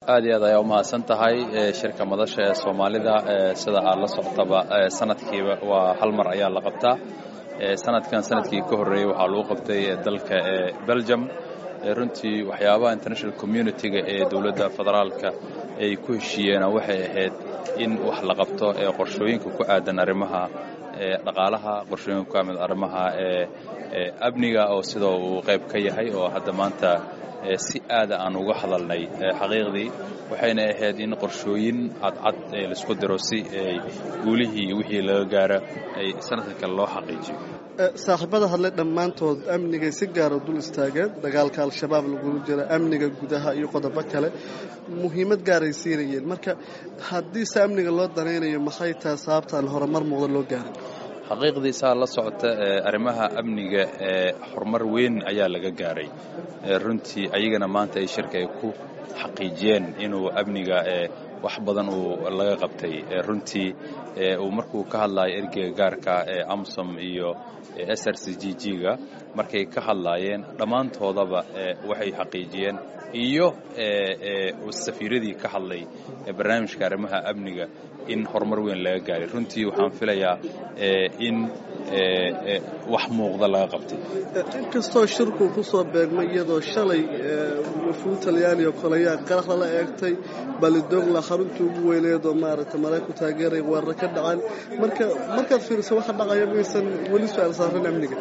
aad iyo aad ayaa umahadsan tahay shirka madasha ee soomaalida sida aad la socotaba sanadkiiba waa hal mar ayaa la qabtaa sanadkan sanadkii ka horreeyey waxaa lagu qabtay dalka belgium runtii waxyaabaha international community-ga ee dowladda federaalka ay ku heshiiyeena waxay ahayd in wax la qabto ee qorshooyinka ku aadan arrimaha dhaqaalaha qorshooyinka ku aadan arrimaha amniga oo sida uu qayb ka yahay oo hadda maanta si aada aan uga hadalnay xaqiiqdii waxayna ahayd in qorshooyin cadcad laisku diro si guulihii wixii laga gaaro ay sanadka kale loo xaqiijiyo saaxiibada hadlay dhammaantood amnigay si gaara dul istaageen dagaalka al-shabaab lagula jira amniga gudaha iyo qodobo kale muhiimad gaaray siinayeen marka haddiise amniga loo danaynayo maxay tahay sababtaan horumar muuqda loo gaaray xaqiiqdii saa la socota arrimaha amniga ee horumar weyn ayaa laga gaaray runtii ayagana maanta ay shirka ay ku xaqiijiyeen inuu amniga wax badan uu laga qabtay runtii uu markuu ka hadlayo ergeyga gaarka ee amsom iyo s r c g g-ga markay ka hadlaayeen dhammaantoodaba waxay xaqiijiyeen iyo safiiradii ka hadlay barnaamijka arrimaha amniga in horumar weyn laga gaaray runtii waxaan filayaa in wax muuqda laga qabtay inkastoo shirku ku soo beegmay iyadoo shalay wafuud talyaani oo koleyaa qarax lala eegtay balidogla xaruntii ugu weyneed oo maaragtay marayku taageeray weerar ka dhacaan marka markaad fiiriso waxa dhacaya maysan weli su-aal saaran amniga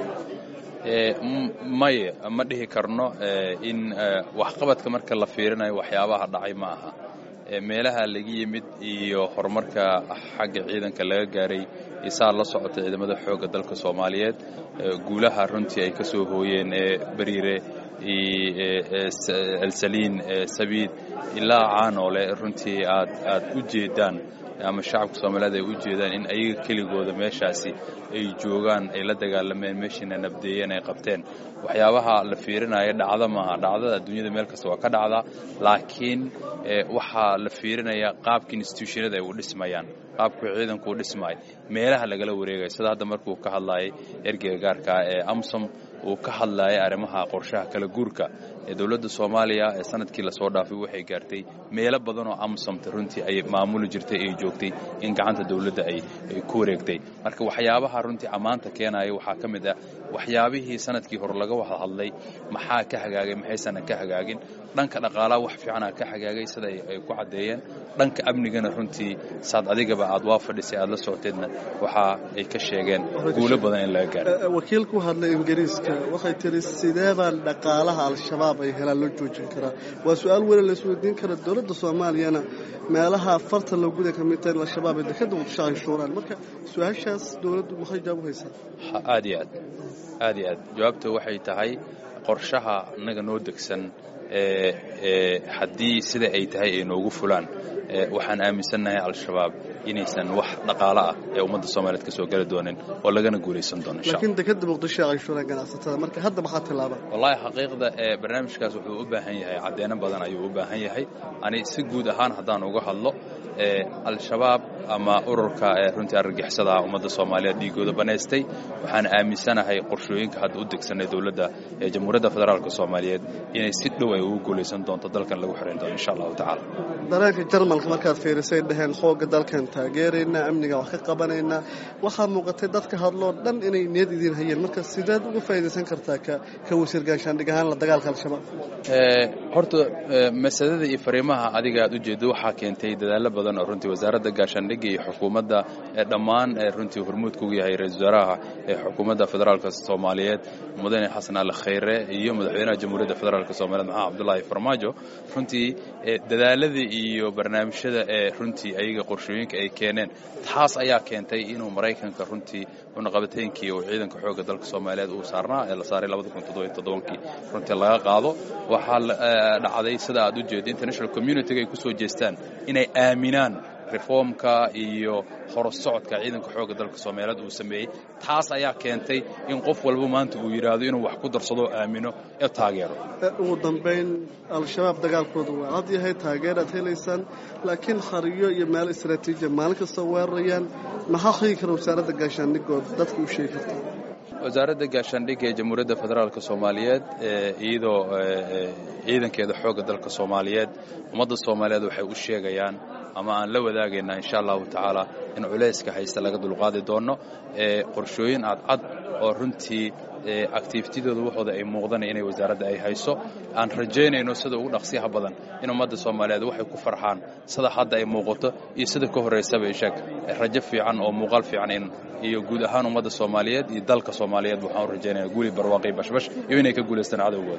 maye ma dhihi karno in waxqabadka marka la fiirinayo waxyaabaha dhacay ma aha meelaha laga yimid iyo horumarka xagga ciidanka laga gaaray isaa la socota ciidamada xoogga dalka soomaaliyeed guulaha runtii ay ka soo hooyeen beriire elsaliin sabiid ilaa caanoole runtii aad aad u jeedaan ama shacabka soomaaliyeed ay u jeedaan in ayaga keligooda meeshaasi ay joogaan ay la dagaalameen meeshiina nabdeeyeen ay qabteen waxyaabaha la fiirinaya dhacda maaha dhacdada adduunyada meel kasta waa ka dhacdaa laakiin waxaa la fiirinaya qaabka institutionada ay u dhismayaan qaabku ciidanku u dhismaayo meelaha lagala wareegaya sida hadda markuu ka hadlayay ergeyga gaarka ee amsom uu ka hadlayay arrimaha qorshaha kala guurka ee dowladda soomaaliya ee sanadkii lasoo dhaafay waxay gaartay meelo badan oo amsomta runtii ay maamuli jirtay ay joogtay in gacanta dowladda ay ku wareegtay marka waxyaabaha runtii ammaanta keenaya waxaa ka mid ah waxyaabihii sanadkii hore laga wada hadlay maxaa ka hagaagay maxaysanan ka hagaagin dhanka dhaqaalaha wax fiicanaa ka hagaagay sida ay ku caddeeyeen dhanka amnigana runtii saad adigaba aad waa fadhisay aad la socoteedna waxa ay ka sheegeen guulo badan in laga gaaro wakiil ku hadlay ingiriiska waxay tiri sidee baan dhaqaalaha al-shabaab ay helaan loo joojin karaa waa su-aal weli la isweydiin kara dowladda soomaaliyana meelaha farta loo guda ka mid tahay in al-shabaab ay dekada muqdisho canshuuraan marka su-aashaas dowladdu maxay jawaab u haysaa aad iyo aad aad iyo aad jawaabta waxay tahay qorshaha innaga noo degsan haddii sida ay tahay ay noogu fulaan waxaan aaminsannahay al-shabaab inaysan wax dhaqaalo ah ee ummadda soomaaliyeed ka soo geli doonin oo lagana guulaysan doono laakiin dekada muqdisho canshuuraan ganacsatada marka hadda maxaa tilaaba wallahi xaqiiqda ee barnaamijkaas wuxuu u baahan yahay caddeeno badan ayuu u baahan yahay ani si guud ahaan haddaan uga hadlo al-shabaab ama ururka runtii argagixisada ummadda soomaaliyeed dhiigooda banaystay waxaan aaminsanahay qorshooyinka hadda u degsanay dowladda ee jamhuuriyadda federaalk soomaaliyeed inay si dhow ay ugu guulaysan doonto dalkan lagu xirayn doono insha allahu tacaala dareenka jarmalka markaad fiirisay dhaheen xoogga dalkan taageeraynaa amniga wax ka qabanaynaa waxaa muuqatay dadka hadloo dhan inay niyad idiin hayeen marka sideed uga faa'iidaysan kartaa ka wasiir gaashaandhig ahaan la dagaalka al-shabaab horta masalada iyo fariimaha adiga aad ujeedo waxaa keentay dadaallo badan oo runtii wasaaradda gaashaandhigga iyo xukuumadda dhammaan runtii hormuudka ugu yahay ra-isul wasaaraha ee xukuumadda federaalka soomaaliyeed mudane xasan al khayre iyo madaxweynaha jamhuuriyadda federaalk soomaliyeed maxamed cabdullaahi farmaajo runtii dadaaladii iyo barnaamijyada ee runtii ayaga qorshooyinka ay keeneen taas ayaa keentay inuu maraykanka runtii cunaqabateynkii uu ciidanka xoogga dalka soomaaliyeed uu saarnaa ee la saaray kii runtii laga qaado waxaa dhacday sida aad u jeedo international communitiga ay ku soo jeestaan inay aaminaan reformka iyo horusocodka ciidanka xoogga dalka soomaaliyeed uu sameeyey taas ayaa keentay in qof walba maanta uu yidhaahdo inuu wax ku darsado aamino ee taageero ugu dambayn al-shabaab dagaalkooda waa cad yahay taageeraad helaysaan laakiin khariyo iyo meel istraatiijiya maalin kasta weerarayaan maxaa xigi kara wasaaradda gaashaandhigood dadka u sheegi karta wasaaradda gaashaandhigga ee jamhuuriyadda federaalk soomaaliyeed iyadoo ciidankeeda xoogga dalka soomaaliyeed ummadda soomaaliyeed waxay u sheegayaan ama aan la wadaagaynaa insha allahu tacaala in culayska haysta laga dulqaadi doono qorshooyin cadcad oo runtii activitidooda waxooda ay muuqdanaya inay wasaaradda ay hayso aan rajaynayno sida ugu dhaqsiyaha badan in ummadda soomaaliyeed waxay ku farxaan sida hadda ay muuqato iyo sida ka horraysaba isheeg rajo fiican oo muuqaal fiican in iyo guud ahaan ummadda soomaaliyeed iyo dalka soomaaliyeed waxaan u rajaynaya guuli barwaaqi bashbash iyo inay ka guulaystaan cadowgooda